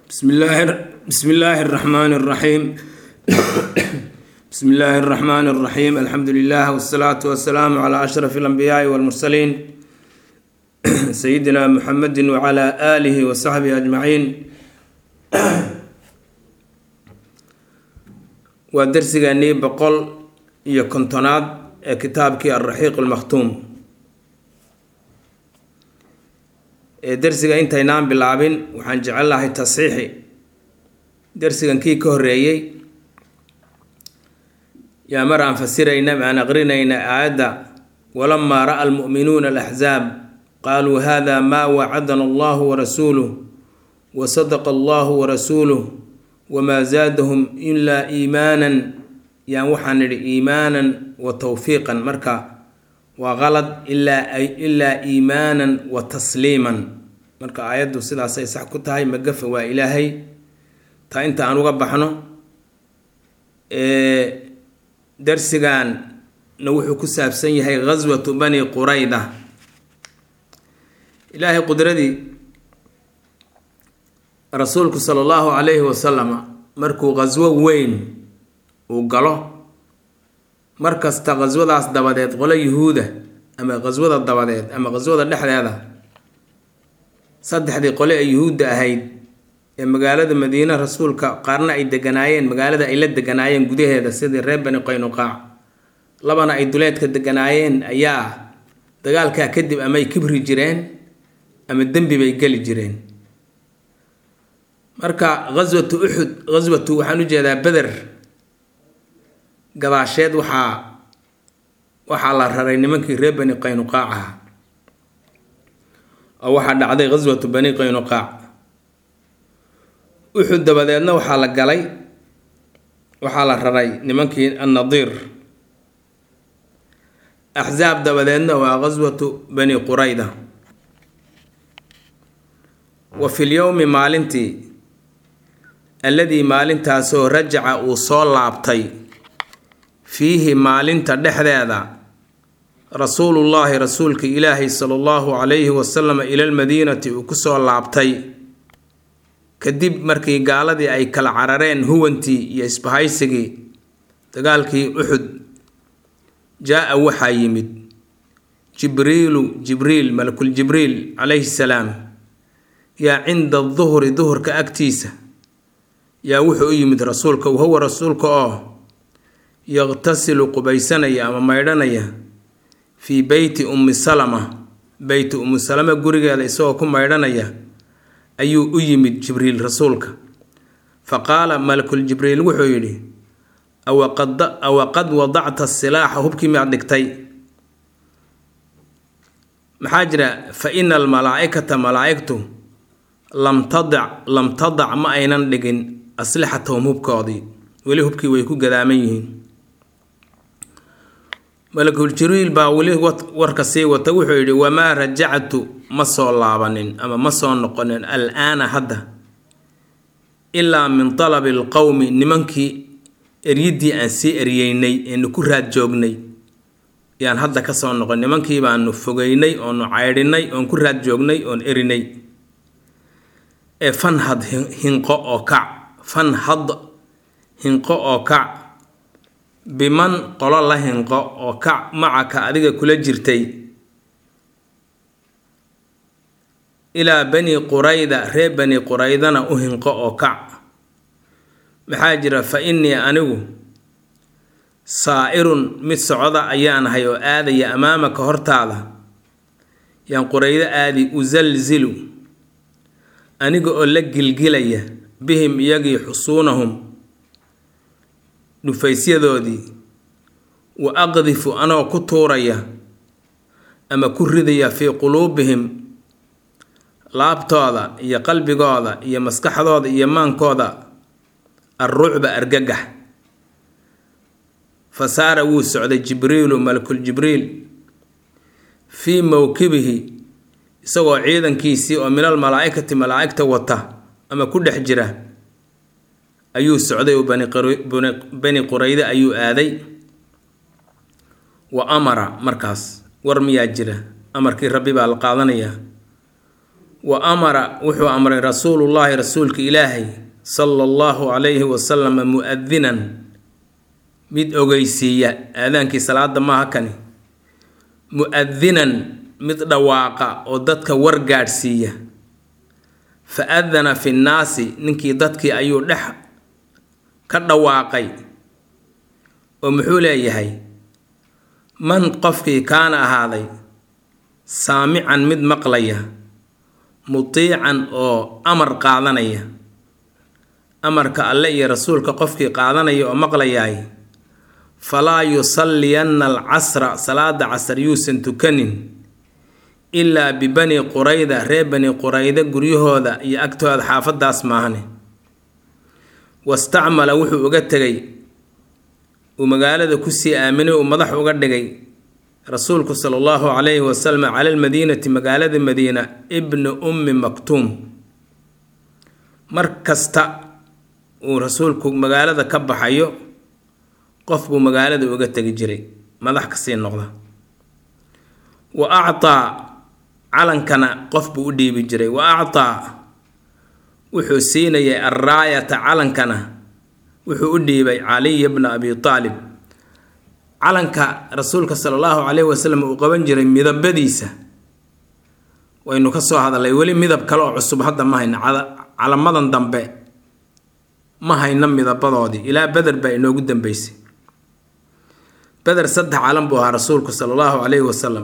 بسم الله بسم الله الرحمن الرحيم بسم الله الرحمن الرحيم الحمد لله والصلاة والسلام على أشرف الأنبياء والمرسلين سيدنا محمد وعلى آله وصحبه أجمعين ودرسيغاني بقول iyo kontonaad ee kitaabkii alraxiiq almakhtuum ee dersiga intaynaan bilaabin waxaan jecel lahay tasxiixi dersigan kii ka horeeyey yaa mar aan fasirayna aan aqrinayna aayadda walamaa ra-a almu'minuuna alaxzaab qaaluu hada maa wacadana allahu warasuuluh wa sadaqa allahu warasuuluh wamaa zaadahum ilaa iimaanan yaan waxaan nidhi iimaanan wa tawfiiqan marka waa qalad ilaa ilaa iimaanan wa tasliiman marka aayaddu sidaasay sax ku tahay magafa waa ilaahay taa inta aan uga baxno darsiganna wuxuu ku saabsan yahay ghaswatu bani qurayda ilaahay qudradii rasuulku sala allahu calayhi wasalama markuu ghaswo weyn uu galo mar kasta khaswadaas dabadeed qolo yuhuuda ama khaswada dabadeed ama khaswada dhexdeeda saddexdii qole ee yuhuudda ahayd ee magaalada madiine rasuulka qaarna ay deganaayeen magaalada ay la deganaayeen gudaheeda sidii reer bani qaynuqaac labana ay duleedka deganaayeen ayaa dagaalkaa kadib amay kibri jireen ama dembi bay geli jireen marka ghaswatu uxud ghaswatu waxaan u jeedaa beder gadaasheed waxaa waxaa la raray nimankii reer bani qaynuqaac aha oo waxaa dhacday ghaswatu bani qaynuqaac uxud dabadeedna waxaa la galay waxaa la raray nimankii annadiir axsaab dabadeedna waa ghaswatu bani qurayda wa fi lyowmi maalintii alladii maalintaasoo rajaca uu soo laabtay fiihi maalinta dhexdeeda rasuulullaahi rasuulka ilaahay sala allahu calayhi wasalam ila lmadiinati uu kusoo laabtay kadib markii gaaladii ay kala carareen huwantii iyo isbahaysigii dagaalkii uxud jaa-a waxaa yimid jibriilu jibriil malakul jibriil calayhi salaam yaa cinda duhri duhurka agtiisa yaa wuxuu u yimid rasuulka wahuwa rasuulka oo yaqtasilu qubaysanaya ama maydhanaya fii beyti ummi salama beyti ummi salama gurigeeda isagoo ku maydhanaya ayuu u yimid jibriil rasuulka fa qaala malakul jibriil wuxuu yidhi awaqad wadacta silaaxa hubkii miyaad dhigtay maxaa jira fa ina almalaa-ikata malaa-igtu lam tadac lam tadac ma aynan dhigin aslixatahum hubkoodii weli hubkii way ku gadaaman yihiin malakul jibriil baa weli warka sii wata wuxuu yidhi wamaa rajactu ma soo laabanin ama ma soo noqonin al-aana hadda ilaa min talabi alqowmi nimankii eryiddii aan sii eryeynay eenu ku raad joognay yaan hadda ka soo noqon nimankii baanu fogeynay oonu caydhinay oon ku raad joognay oon erinay ee fanhad hinqo oo kac fanhad hinqo oo kac biman qolo la hinqo oo kac macaka adiga kula jirtay ilaa bani qurayda reer bani quraydana u hinqo oo kac maxaa jira fa innii anigu saa-irun mid socda ayaanahay oo aadaya amaamaka hortaada yaan quraydo aadi usalzilu aniga oo la gilgilaya bihim iyagii xusuunahum dhufaysyadoodii wa aqdifu anoo ku tuuraya ama ku ridaya fii quluubihim laabtooda iyo qalbigooda iyo maskaxdooda iyo maankooda alrucba argagax fa saara wuu socday jibriilu malakul jibriil fii mowkibihi isagoo ciidankiisii oo minal malaa-ikati malaa-igta wata ama ku dhex jira ayuu socday oo bani qurayde ayuu aaday wa amara markaas war miyaa jira amarkii rabbi baa la qaadanayaa wa amara wuxuu amray rasuulullaahi rasuulka ilaahay sala allahu calayhi wasalama mu-adinan mid ogeysiiya aadaankii salaada maaha kani mu-adinan mid dhawaaqa oo dadka war gaadhsiiya fa adana fi nnaasi ninkii dadkii ayuu dhex ka dhawaaqay oo muxuu leeyahay man qofkii kaana ahaaday saamican mid maqlaya mutiican oo amar qaadanaya amarka alle iyo rasuulka qofkii qaadanaya oo maqlayaay falaa yusalliyanna alcasra salaada casar yuusan tukanin ilaa bibani qurayda reer bani qurayda guryahooda iyo agtooda xaafadaas maahane wastacmala wuxuu uga tegay uu magaalada kusii aaminay uu madax uga dhigay rasuulku sala allahu calayhi wasalam cala almadiinati magaalada madiina ibni ummi maktuum mar kasta uu rasuulku magaalada ka baxayo qof buu magaalada uga tegi jiray madax kasii noqda wa actaa calankana qof buu u dhiibi jiray wa actaa wuxuu siinayay alraayata calankana wuxuu u dhiibay caliya bna abi aalib calanka rasuulka sala allahu calayhi wasalam uu qaban jiray midabadiisa waynu ka soo hadalay weli midab kale oo cusub hadda ma hayno calamadan dambe ma hayno midabadoodii ilaa beder baa inoogu dambeysay beder saddex calan buu ahaa rasuulku sala allahu calayhi wasalam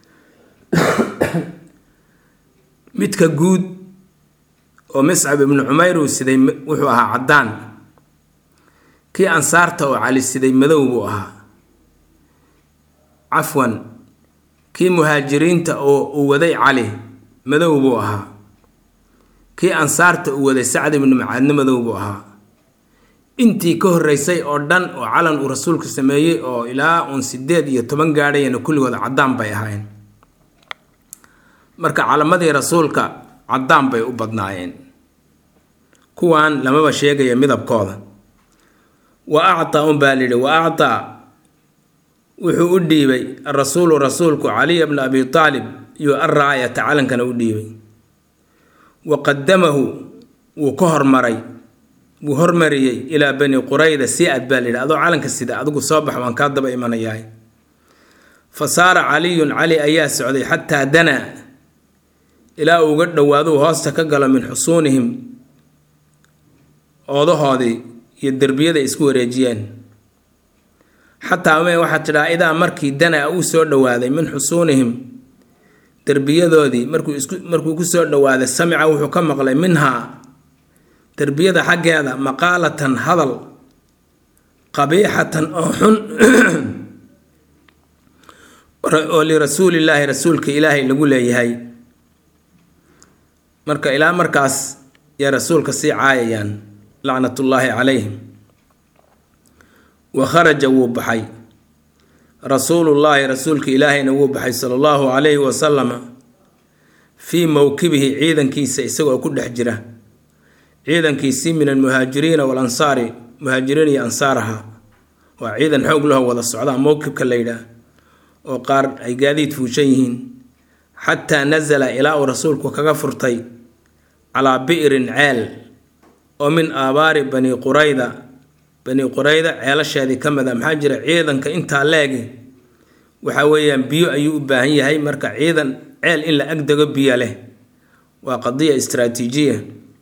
midka guud oo miscab ibnu cumayr uu siday wuxuu ahaa caddaan kii ansaarta oo cali siday madow buu ahaa cafwan kii muhaajiriinta oo uu waday cali madow buu ahaa kii ansaarta uu waday sacd ibnu macaadne madow buu ahaa intii ka horreysay oo dhan oo calan uu rasuulku sameeyey oo ilaa uun sideed iyo toban gaadhayana kulligood caddaan bay ahaayeen marka calamadii rasuulka caddaan bay u badnaayeen kuwan lamaba sheegaya midabkooda wa actaa unbaa lidhi wa actaa wuxuu u dhiibay arasuulu rasuulku caliya bna abi aalib iyo alraayata calankana u dhiibay wa qadamahu wuu ka hormaray wuu hormariyey ilaa bani qurayda si ad baa layidhi adoo calanka sida adigu soo bax waan kaa daba imanayahay fa saara caliyun cali ayaa socday xataa danaa ilaa uu uga dhowaaduu hoosta ka galo min xusuunihim oodahoodii iyo derbiyaday isku wareejiyeen xataa me waxaa tidhaa idaa markii danaa uu soo dhowaaday min xusuunihim derbiyadoodii markuu isku markuu ku soo dhowaaday samica wuxuu ka maqlay minhaa derbiyada xaggeeda maqaalatan hadal qabiixatan oo xun oo lirasuulillaahi rasuulka ilaahay lagu leeyahay marka ilaa markaas yaa rasuulka sii caayayaan lacnatullaahi calayhim wa kharaja wuu baxay rasuulullaahi rasuulka ilaahayna wuu baxay sala allahu calayhi wasalama fii mowkibihi ciidankiisa isagoo ku dhex jira ciidankiisii min almuhaajiriina walansaari muhaajiriin iyo ansaaraha waa ciidan xoog laho wada socdaa mowkibka la yidhaah oo qaar ay gaadiid fuushan yihiin xataa nasala ilaa uu rasuulku kaga furtay calaa bi'rin ceel oo min aabaari bani qurayda bani qurayda ceelasheedii ka mid a maxaa jira ciidanka intaa leegi waxa weeyaan biyo ayuu u baahan yahay marka ciidan ceel in la agdego biyo leh waa qadiya istraatiijiya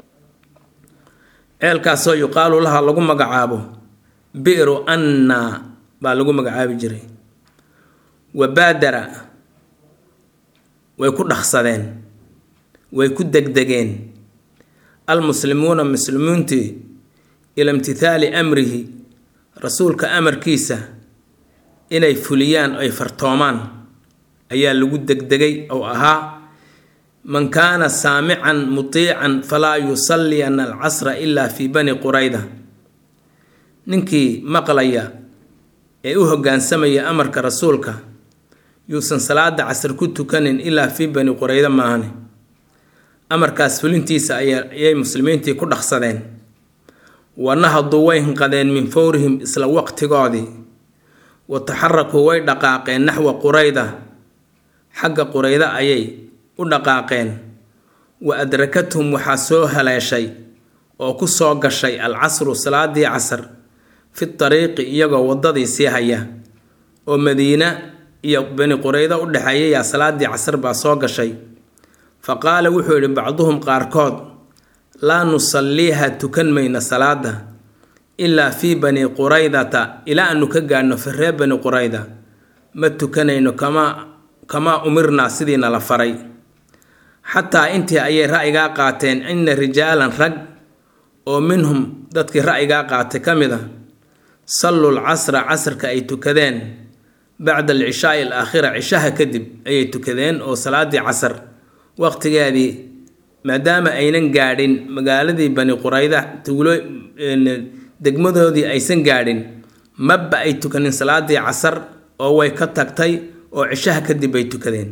ceelkaasoo yuqaalu laha lagu magacaabo bi'ru anna baa lagu magacaabi jiray wa baadara way ku dhaqsadeen way ku degdegeen almuslimuuna muslimiintii ila imtithaali amrihi rasuulka amarkiisa inay fuliyaan ay fartoomaan ayaa lagu degdegay oo ahaa man kaana saamican mutiican falaa yusalliyanna alcasra ilaa fii bani qurayda ninkii maqlaya ee u hoggaansamaya amarka rasuulka yuusan salaada casar ku tukanin ilaa fii bani qurayda maahane amarkaas fulintiisa ayay muslimiintii ku dhaqsadeen wanahaduu way hinqadeen min fowrihim isla waqtigoodii wa taxarakuu way dhaqaaqeen naxwa qurayda xagga qurayda ayay u dhaqaaqeen wa adrakathum waxaa soo haleeshay oo ku soo gashay alcasru salaadii casar fi tariiqi iyagoo waddadii sii haya oo madiina iyo bani quraydo u dhexeeyayaa salaadii casar baa soo gashay fa qaala wuxuu yidhi bacduhum qaarkood laa nusalliiha tukan mayna salaada ilaa fii bani quraydata ilaa aanu ka gaadhno fi reer bani qurayda ma tukanayno kamaa kamaa umirnaa sidiina la faray xataa intii ayay ra'yigaa qaateen ina rijaalan rag oo minhum dadkii ra'yigaa qaatay ka mid a salluu lcasra casrka ay tukadeen bacda alcishaai alaakhira cishaha kadib ayay tukadeen oo salaadii casar waqtigeedii maadaama aynan gaadhin magaaladii bani qurayda tuulo degmadoodii aysan gaadhin maba ay tukanin salaadii casar oo way ka tagtay oo cishaha kadib bay tukadeen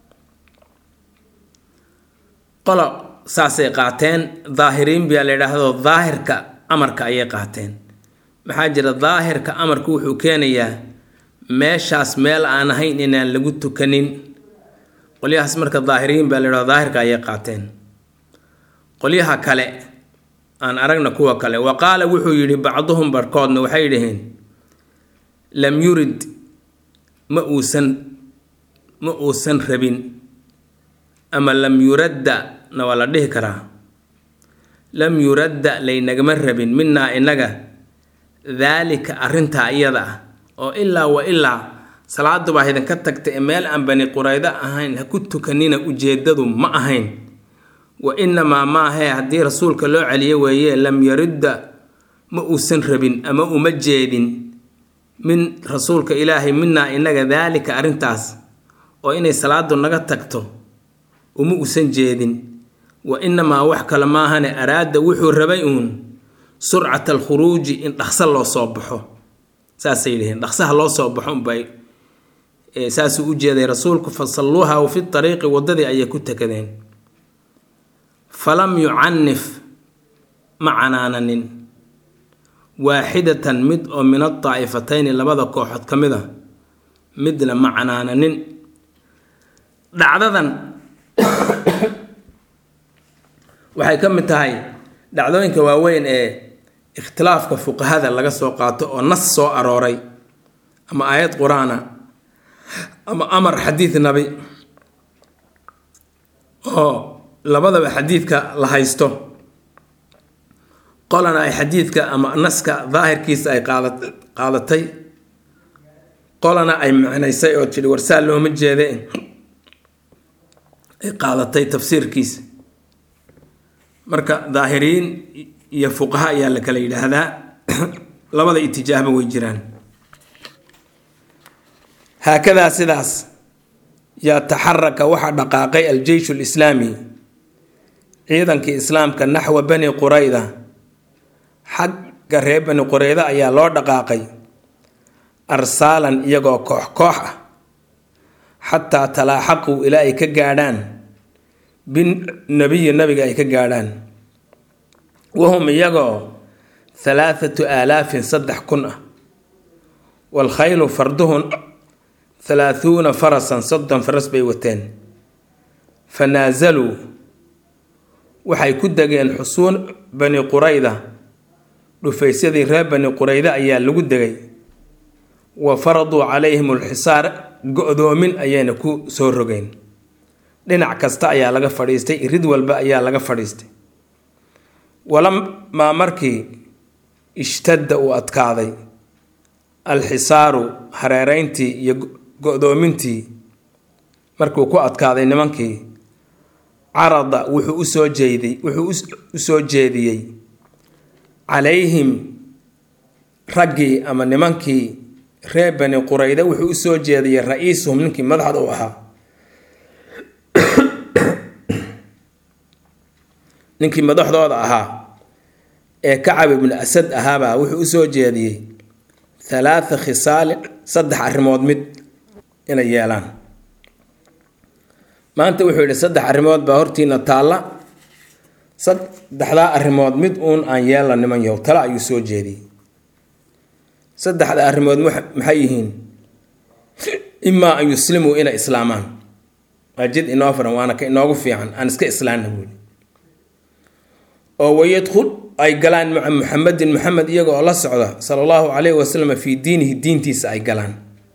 qolo saasay qaateen daahiriin baa la yidhaahdo daahirka amarka ayay qaateen maxaa jira daahirka amarku wuxuu keenayaa meeshaas meel aan ahayn inaan lagu tukanin qolyahaas marka daahiriin baa la yidhahdo daahirka ayay qaateen qolyaha kale aan aragna kuwa kale wa qaala wuxuu yidhi bacduhum barhkoodna waxay dhaheen lam yurid ma uusan ma uusan rabin ama lam yuradda na waa la dhihi karaa lam yuradda laynagama rabin minaa innaga daalika arrintaa iyada ah oo ilaa wa ilaa salaaduba idinka tagta ee meel aan bani quraydo ahayn ha ku tukanina ujeedadu ma ahayn wa inamaa maahee haddii rasuulka loo celiyo weeye lam yaridda ma uusan rabin ama uma jeedin min rasuulka ilaahay minaa innaga daalika arrintaas oo inay salaadu naga tagto uma uusan jeedin wa inamaa wax kale maahane araada wuxuu rabay uun surcata alkhuruuji in dhaqso loo soo baxo saasay yihiin dhaqsaha loo soo baxo unbay saasuu u jeeday rasuulku fa salluuha fi ariiqi waddadii ayay ku takadeen falam yucanif ma canaananin waaxidatan mid oo min adaa'ifatayni labada kooxood ka mid a midna ma canaananin dhacdadan waxay ka mid tahay dhacdooyinka waaweyn ee ikhtilaafka fuqahada laga soo qaato oo nas soo arooray ama aayad qur-aana ama amar xadiid nabi oo labadaba xadiidka la haysto qolana ay xadiidka ama naska daahirkiisa ay qaada qaadatay qolana ay macnaysay oo tidhi warsaa looma jeede ay qaadatay tafsiirkiisa marka daahiriin iyo fuqaha ayaa la kala yidhaahdaa labada itijaahba way jiraan haakadaa sidaas yaa taxaraka waxaa dhaqaaqay aljeysh lislaami ciidankii islaamka naxwa bani qurayda xagga reer bani qurayda ayaa loo dhaqaaqay arsaalan iyagoo koox koox ah xataa talaaxaquu ilaa ay ka gaadhaan binabiyi nabiga ay ka gaadhaan wahum iyagoo halaathatu aalaafin saddex kun ah waalkhaylu farduhun halaahuuna farasan soddon faras bay wateen fa naasaluu waxay ku degeen xusuun bani qurayda dhufaysyadii reer bani qurayda ayaa lagu degay wa faraduu calayhim alxisaar go-doomin ayayna ku soo rogeen dhinac kasta ayaa laga fadhiistay irid walba ayaa laga fadhiistay walamaa markii ishtadda uu adkaaday alxisaaru hareereyntii iyo go-doomintii markuu ku adkaaday nimankii carada wuxuu usoo jeeday wuxuu u soo jeediyey calayhim raggii ama nimankii reer bani qurayda wuxuu usoo jeediyey ra-iisuhum ninkii madaxda u ahaa ninkii madaxdooda ahaa ee kacab ibnu asad ahaabaa wuxuu usoo jeediyey halaatha khisaalin saddex arrimood mid inay yeelaan maanta wuxuu yidhi saddex arrimood baa hortiina taalla saddexdaa arrimood mid uun aan yeella niman yahow tale ayuu soo jeediyey saddexda arrimood maxay yihiin imaa an yuslimuu inay islaamaan waa jid inoo furan waana ka inoogu fiican aan iska islaanna buuli oo wayadkhul ay galaan maca muxamedin maxamed iyaga oo la socda sala allahu calayhi wasalam fii diinihi diintiisa ay galaan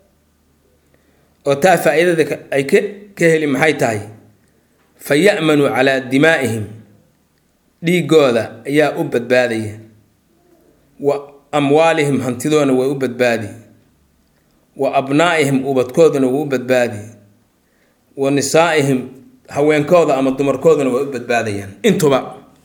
oo taa faa-iidada ay ka ka heli maxay tahay fa ya'manuu calaa dimaa'ihim dhiigooda ayaa u badbaadaya wa amwaalihim hantidoona way u badbaadi wa abnaa'ihim ubadkooduna way u badbaadi wa nisaa'ihim haweenkooda ama dumarkooduna way u badbaadayaan intuba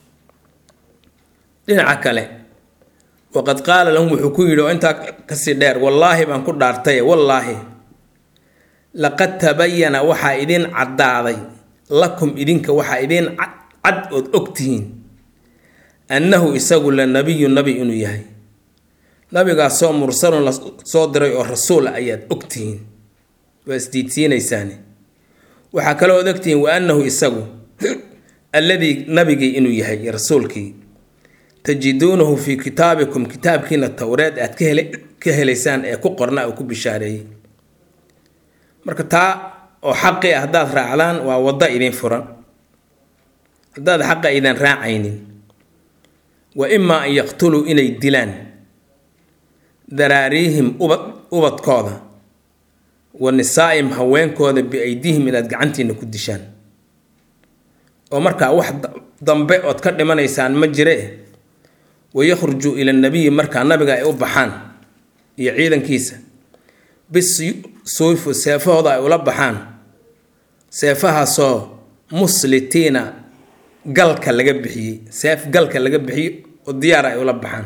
dhinaca kale waqad qaala lahum wuxuu ku yidhi oo intaa kasii dheer wallaahi baan ku dhaartaye wallaahi laqad tabayana waxaa idiin caddaaday lakum idinka waxaa idiin cad ood ogtihiin annahu isagu la nabiyu nabi inuu yahay nabigaasoo mursalun la soo diray oo rasuul ah ayaad ogtihiin waa isdiidsiinaysaani waxaa kaloo od ogtihiin wa annahu isagu alladii nabigii inuu yahay rasuulkii tajiduunahu fii kitaabikum kitaabkiina towreed aad ka hele ka helaysaan ee ku qorna uu ku bishaareeyey marka taa oo xaqi ah haddaad raacdaan waa waddo idin furan haddaad xaqa aydan raacaynin wa imaa an yaqtuluu inay dilaan daraariihim ubad ubadkooda wa nisaa'im haweenkooda biaydihim inaad gacantiina ku dishaan oo markaa wax dambe ood ka dhimanaysaan ma jire wayakhrujuu ila nabiyi markaa nabiga ay u baxaan iyo ciidankiisa bisuyfu seefahooda ay ula baxaan seefahaasoo muslitiina galka laga bixiyey seef galka laga bixiyey oo diyaar ay ula baxaan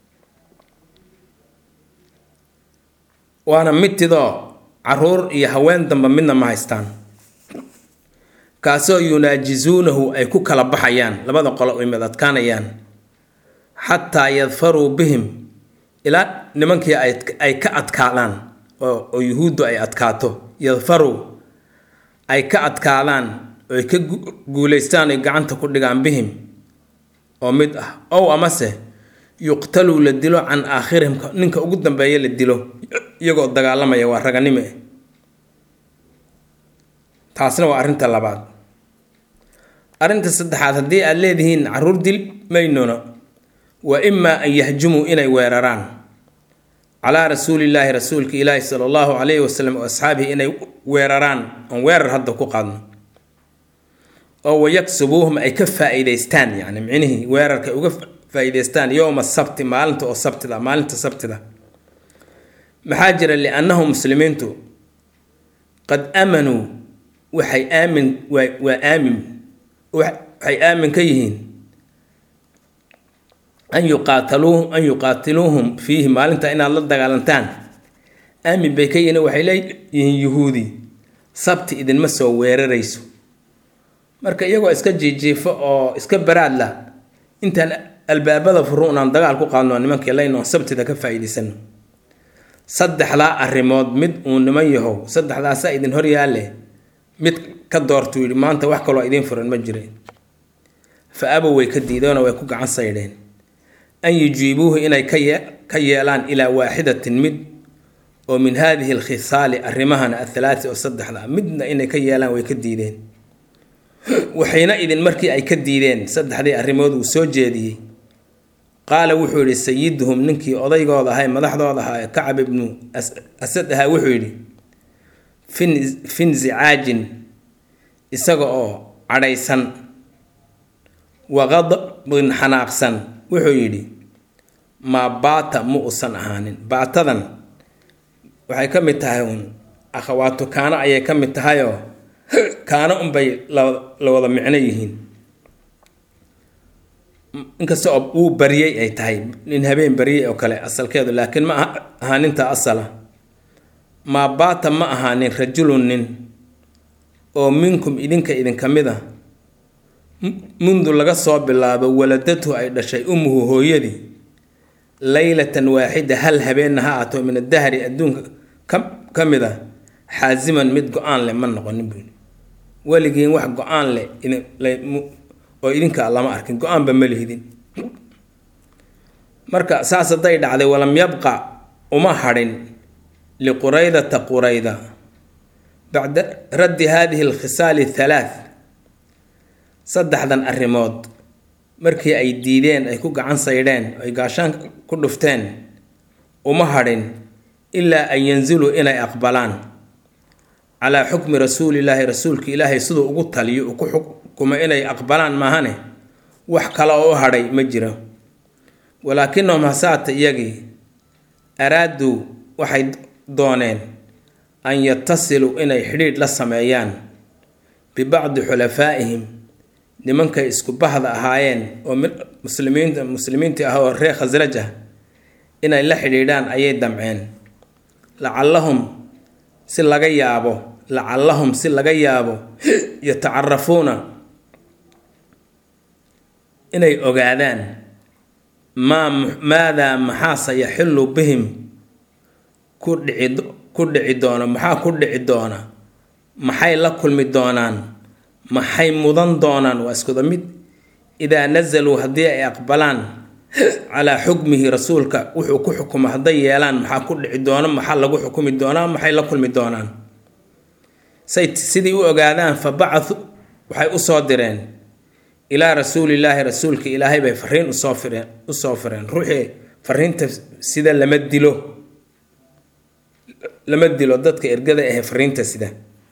waana midtidoo caruur iyo haween damba midna ma haystaan kaasoo yunaajisuunahu ay ku kala baxayaan labada qolo ay mid adkaanayaan xataa yadfaruu bihim ilaa nimankii ay ka adkaadaan oo yuhuuddu ay adkaato yadfaruu ay ka adkaadaan oo ay ka guulaystaan ay gacanta ku dhigaan bihim oo mid ah ow amase yuqtaluu la dilo can aakhirihim ninka ugu dambeeya la dilo iyagoo dagaalamaya waa raganimo eh taasna waa arrinta labaad arrinta saddexaad haddii aada leedihiin caruur dil maynona wa imaa an yahjumuu inay weeraraan calaa rasuulillaahi rasuulka ilaahi sala allahu calayhi wasalam oo asxaabihi inay weeraraan oon weerar hadda ku qaadno oo wayaksubuuhum ay ka faa-iideystaan yacni micnihii weerarka uga faa-iideystaan yowma sabti maalinta oo sabtida maalinta sabtida maxaa jira liannahu muslimiintu qad aamanuu waxay aamin waa waa aamin waxay aamin ka yihiin an yuqaataluu an yuqaatiluuhum fiihi maalinta inaad la dagaalantaan aamin bay ka yihiin waxay leeyihiin yuhuudi sabti idinma soo weerarayso marka iyagoo iska jiijiifo oo iska baraadla intaan albaabada furu inaan dagaal ku qaadno nimankii layno sabtida ka faa-iidaysano saddexdaa arrimood mid uu niman yahow saddexdaasaa idin horyaalle mid ka doortuu yidhi maanta wax kaloo idiin furan ma jireen fa abow way ka diidoona way ku gacan saydheen an yujiibuuhu inay ka ye ka yeelaan ilaa waaxidatin mid oo min haadihi alkhisaali arrimahana athalaati oo saddexda midna inay ka yeelaan way ka diideen waxayna idin markii ay ka diideen saddexdii arrimood uu soo jeediyey qaala wuxuu yidhi sayiduhum ninkii odaygooda ahaa ee madaxdooda ahaa ee kacab ibnu asad ahaa wuxuu yidhi fin finzicaajin isaga oo cadhaysan waqadbin xanaaqsan wuxuu yidhi maa baata ma usan ahaanin baatadan waxay ka mid tahay uun akhawaatu kaano ayay ka mid tahayoo kaano unbay la wada micno yihiin inkasta oo uu bariyey ay tahay nin habeen bariyey oo kale asalkeedu laakiin ma ahaaninta asala maa baata ma ahaanin rajulun nin oo minkum idinka idinka mid a mundu laga soo bilaabo waladatu ay dhashay ummuhu hooyadii laylatan waaxida hal habeenna ha aato min adahri adduunka ka mid a xaasiman mid go-aan leh ma noqonin buuli weligiin wax go-aan leh oo idinka lama arkin go-aanba ma lihidin marka saas hadday dhacday walam yabqa uma hadhin liquraydata qurayda bacda raddi haadihi alkhisaali athalaath saddexdan arrimood markii ay diideen ay ku gacan saydheen ay gaashaan ku dhufteen uma hadhin ilaa an yanziluu inay aqbalaan calaa xukmi rasuulillaahi rasuulka ilaahay siduu ugu taliyo uu ku xukumo inay aqbalaan maahane wax kale oo u hadhay ma jiro walaakinahum hasaata iyagii araaduu waxay dooneen an yatasiluu inay xidhiidh la sameeyaan bibacdi xulafaa'ihim nimankay isku bahda ahaayeen oo muslimiinta muslimiintii ah oo reer khasraj ah inay la xidhiidhaan ayay damceen lacallahum si laga yaabo lacallahum si laga yaabo yatacarafuuna inay ogaadaan maa maadaa maxaase yaxillu bihim ku dhici ku dhici doona maxaa ku dhici doona maxay la kulmi doonaan maxay mudan doonaan waa iskuda mid idaa nasaluu haddii ay aqbalaan calaa xukmihi rasuulka wuxuu ku xukumo hadday yeelaan maxaa ku dhici doona maxaa lagu xukumi doonaa maxay la kulmi doonaan say sidii u ogaadaan fa bacathu waxay usoo direen ilaa rasuulillaahi rasuulka ilaahay bay fariin usoo fireen usoo fireen ruuxii fariinta sida lama dilo lama dilo dadka ergada ahe fariinta sida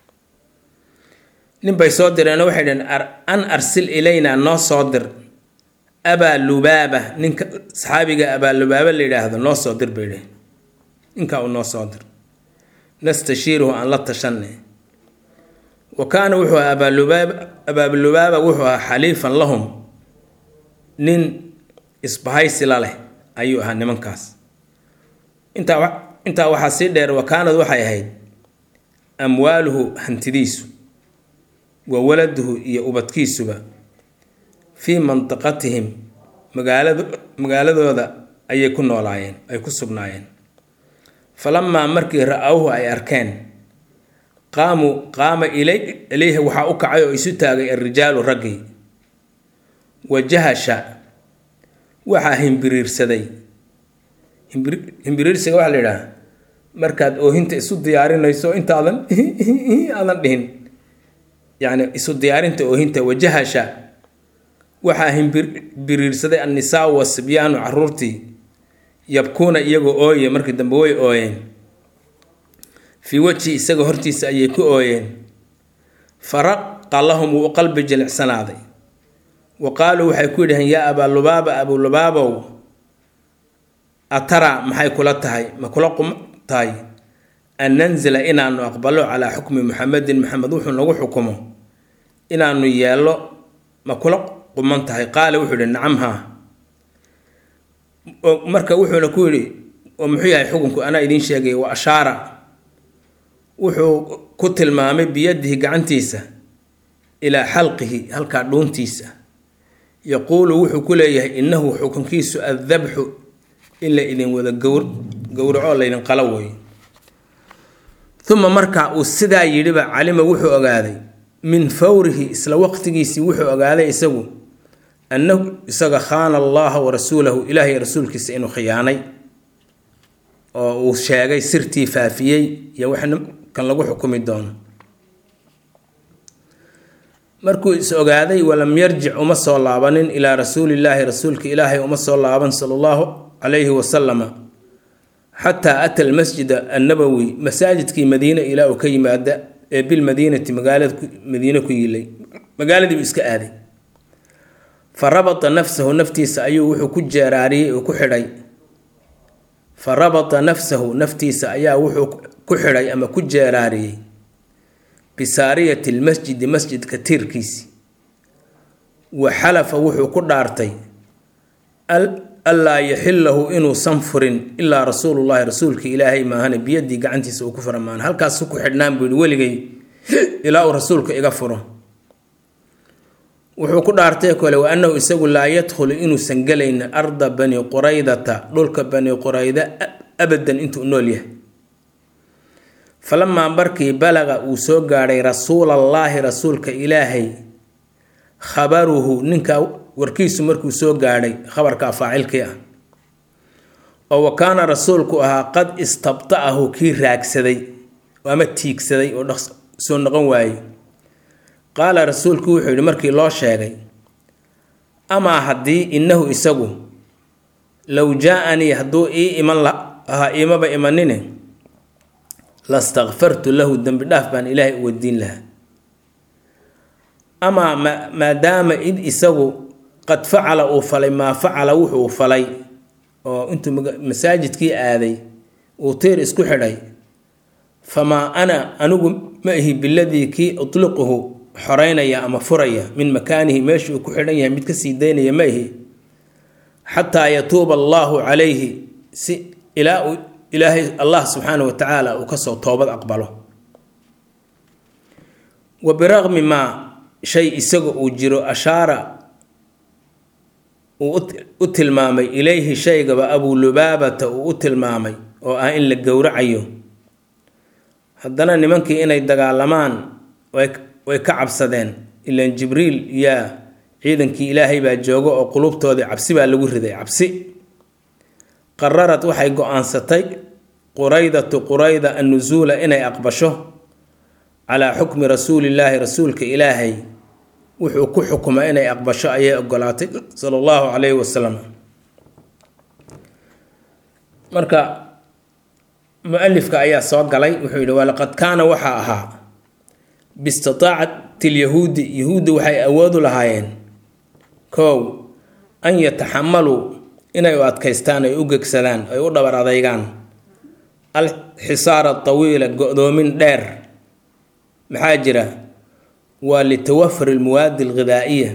nin bay soo direenoo waxay dhaheen an arsil ilayna noo soo dir abaa lubaaba ninka saxaabiga abaa lubaaba la yidhaahdo noo soo dir bay dhaheen ninkaa uu noo soo dir nastashiiruhu aan la tashanay wa kaana wuxuu ahaa abaalubaaba abaalubaaba wuxuu ahaa xaliifan lahum nin isbahaysi la leh ayuu ahaa nimankaas intaa intaa waxaa sii dheer wa kaanad waxay ahayd amwaaluhu hantidiisu wa waladuhu iyo ubadkiisuba fii mantiqatihim magaalad magaaladooda ayay ku noolaayeen ay ku sugnaayeen falamaa markii ra-awhu ay arkeen qaamuu qaama ilay ilayhi waxaa u kacay oo isu taagay alrijaalu raggii wajahasha waxaa himbiriirsaday himbiriirsiga waxaa la yidhaha markaad oohinta isu diyaarinayso intaadan aadan dhihin yacni isu diyaarinta oohinta wajahasha waxaa himbiriirsaday annisaa wasibyaanu caruurtii yabkuuna iyagoo ooye markii dambe way ooyeen fii wejhi isaga hortiisa ayay ku ooyeen faraqa lahum wuu u qalbi jilicsanaaday wa qaaluu waxay ku yidhaheen yaa abaalubaaba abulubaabow atara maxay kula tahay ma kula qum tahay an nanzila inaanu aqbalo calaa xukmi muxamedin maxamed wuxuu nagu xukumo inaanu yeello ma kula quman tahay qaala wuxuu yihi nacam haa marka wuxuuna ku yidhi oo muxuu yahay xukunku anaa idiin sheegay wa ashaara wuxuu ku tilmaamay biyadihi gacantiisa ilaa xalqihi halkaa dhuuntiisa yaquulu wuxuu ku leeyahay innahu xukunkiisu addabxu in la idin wada gowr gowracoo laydin qalo weeyo uma markaa uu sidaa yidhiba calima wuxuu ogaaday min fawrihi isla waqtigiisii wuxuu ogaaday isagu annahu isaga khaana allaha wa rasuulahu ilaahay rasuulkiisa inuu khiyaanay oo uu sheegay sirtii faafiyey iyo wax kan lagu xukumi doono markuu is ogaaday walam yarjic uma soo laabanin ilaa rasuulillaahi rasuulka ilaahay uma soo laaban sala allahu calayhi wasalama xataa ata almasjida annabowi masaajidkii madiine ilaa uu ka yimaada ee bilmadiinati magaalada madiine ku yilay magaaladiibu iska aaday fa rabata nafsahu naftiisa ayuu wuxuu ku jeeraariyey oo ku xidhay fa rabata nafsahu naftiisa ayaa wuxuu ku xidhay ama ku jeeraariyey bisaariyati lmasjidi masjidka tiirkiisi wa xalafa wuxuu ku dhaartay allaa yaxilahu inuusan furin ilaa rasuulullahi rasuulka ilaahay maahane biyadii gacantiisa uu ku fura maan halkaasu ku xidhnaan buu yihi weligay ilaa uu rasuulka iga furo wuxuu ku dhaartay kole wa annahu isagu laa yadkhulu inuusan gelaynin arda bani quraydata dhulka bani qurayda abadan intuu nool yahay falamaa markii balaqa uu soo gaadhay rasuulallaahi rasuulka ilaahay khabaruhu ninkaa warkiisu markuu soo gaadhay khabarkaa faacilkii ah oo wa kaana rasuulku ahaa qad istabta'ahu kii raagsaday ama tiigsaday oo soo noqon waayey qaala rasuulku wuxuu yidhi markii loo sheegay amaa haddii innahu isagu low jaa-anii hadduu ii iman lahaa iimaba imanine lastakfartu lahu dembi dhaaf baan ilaahay u weydiin lahaa amaa ma maadaama id isagu qad facala uu falay maa facala wuxuu falay oo intuu masaajidkii aaday uu tiir isku xidhay famaa ana anigu ma ihi biladii kii utliquhu xoreynaya ama furaya min makaanihi meeshuu ku xidhan yahay mid kasii daynaya ma ihi xataa yatuuba allaahu calayhi si ilaa uu ilaahay allah subxaana wa tacaala uu kasoo toobad aqbalo wa biraqmi maa shay isaga uu jiro ashaara uu u tilmaamay ilayhi shaygaba abuu lubaabata uu u tilmaamay oo ah in la gowracayo haddana nimankii inay dagaalamaan way ka cabsadeen ilaan jibriil yaa ciidankii ilaahay baa jooga oo qulubtoodii cabsi baa lagu riday cabsi qararad waxay go-aansatay quraydatu qurayda annusuula inay aqbasho calaa xukmi rasuulillaahi rasuulka ilaahay wuxuu ku xukumay inay aqbasho ayay ogolaatay sala allahu calayhi wasalam marka mu-alifka ayaa soo galay wuxuu yidhi walaqad kaana waxaa ahaa biistitaacati lyahuudi yahuudda waxay awoodu lahaayeen kow an yataxamaluu inay u adkaystaan ay u gegsadaan ay u dhabar adaygaan alxisaara tawiila go-doomin dheer maxaa jira waa litawafur almuwaadi alghidaa'iya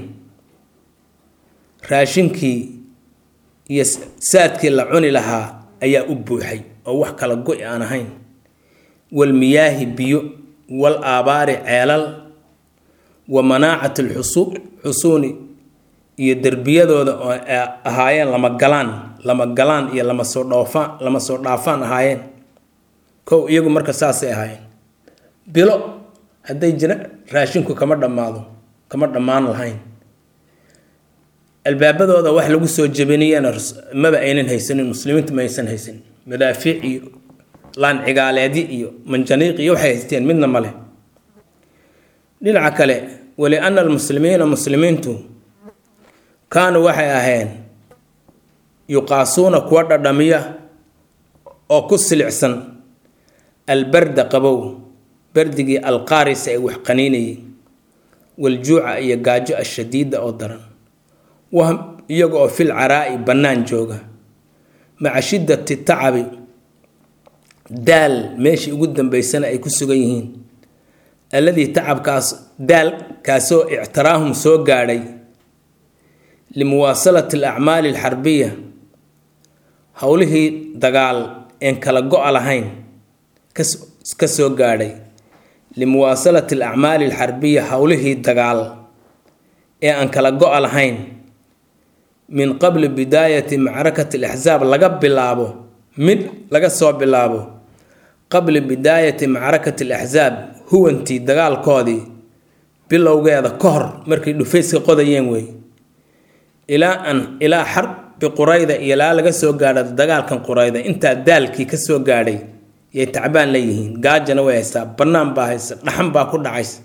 raashinkii iyo saadkii la cuni lahaa ayaa u buuxay oo wax kala go- aan ahayn walmiyaahi biyo wal aabaari ceelal wa manaacat alxusuuni iyo derbiyadooda oo ahaayeen lama galaan lama galaan iyo lama soo dhoofaan lama soo dhaafaan ahaayeen kow iyagu marka saasay ahaayeen bilo hadday jira raashinku kama dhammaado kama dhammaan lahayn albaabadooda wax lagu soo jebiniyana maba aynan haysanin muslimiintu ma aysan haysanin madaafiic iyo laancigaaleedi iyo manjaniiq iyo waxay haysteen midna male dhinaca kale waliana almuslimiina muslimiintu kaanuu waxay aheen yuqaasuuna kuwa dhadhamiya oo ku silicsan albarda qabow bardigii alqaaris ay wax qaniinayeen waljuuca iyo gaajo ashadiida oo daran wahm iyaga oo fil caraa'i bannaan jooga maca shiddati tacabi daal meeshii ugu dambeysana ay ku sugan yihiin alladii tacabkaas daalkaasoo ictiraahum soo gaadhay limuwaasalati alacmaali alxarbiya howlihii dagaal een kala go-a lahayn ka soo gaadhay limuwaasalati alacmaali alxarbiya howlihii dagaal ee aan kala go-a lahayn min qabli bidaayati macrakati alaxsaab laga bilaabo mid laga soo bilaabo qabli bidaayati macrakati alaxsaab huwantii dagaalkoodii bilowgeeda ka hor markay dhufayska qodayeen wey ilaa an ilaa xarbi qurayda iyo ilaa laga soo gaadha dagaalkan qurayda intaa daalkii ka soo gaadhay yay tacbaan leeyihiin gaajana way haystaa bannaan baa haysa dhaxan baa ku dhacaysa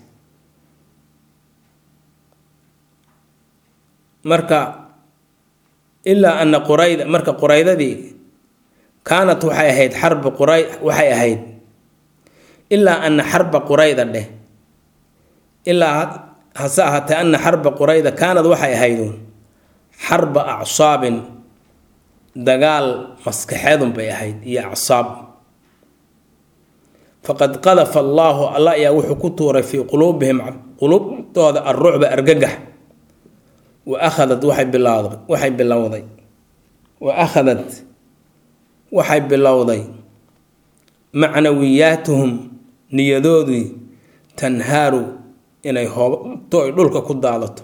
marka ilaa ana qurayda marka quraydadii kaanat waxay ahayd xarbi quray waxay ahayd ilaa ana xarba qurayda dheh ilaa hase ahaatee ana xarba qurayda kaanad waxay ahayduun xarba acsaabin dagaal maskaxeedun bay ahayd iyo acsaab faqad qadafa allaahu alla ayaa wuxuu ku tuuray fii quluubihim quluubtooda alrucba argagax wa akhadat waxay bilowday waxay bilowday wa akhadat waxay bilowday macnawiyaatuhum niyadoodii tanhaaru inay hoobto ay dhulka ku daadato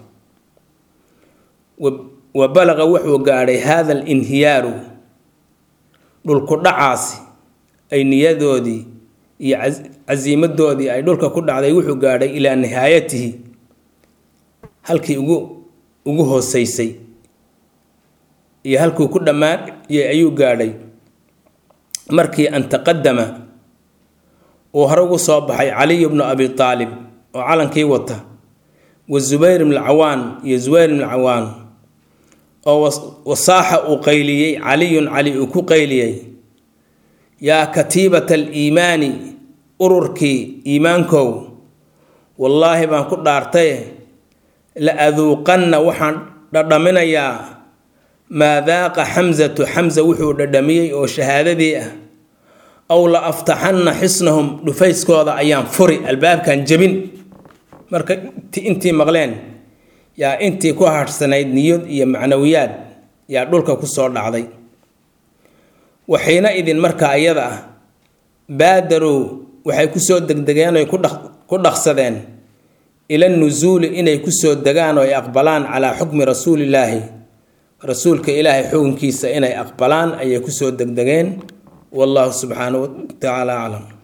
wa balaqa wuxuu gaadhay haada alinhiyaaru dhulku dhacaasi ay niyadoodii iyo casiimadoodii ay dhulka ku dhacday wuxuu gaadhay ilaa nihaayatihi halkii ugu ugu hooseysay iyo halkuu ku dhammaanayay ayuu gaadhay markii an taqadama uu hore ugu soo baxay caliy bnu abi aalib oo calankii wata wa zubayr ibnu cawaan iyo zubayr ibnu cawaan oo wasaaxa uu qayliyey caliyun cali uu ku qayliyey yaa katiibata aliimaani ururkii iimaankow wallaahi baan ku dhaartaye la aduuqanna waxaan dhadhaminayaa maa daaqa xamsatu xamsa wuxuu dhadhamiyey oo shahaadadii ah aw la aftaxanna xisnahum dhufayskooda ayaan furi albaabkan jebin marka intii maqleen yaa intii ku hadhsanayd niyad iyo macnawiyaad yaa dhulka ku soo dhacday waxiina idin markaa iyada ah baadarow waxay kusoo degdegeen oy ku dhaqsadeen ila nusuuli inay kusoo degaan oo ay aqbalaan calaa xukmi rasuulillaahi rasuulka ilaahay xukunkiisa inay aqbalaan ayay kusoo degdegeen wallahu subxaanahu wa tacaala aclam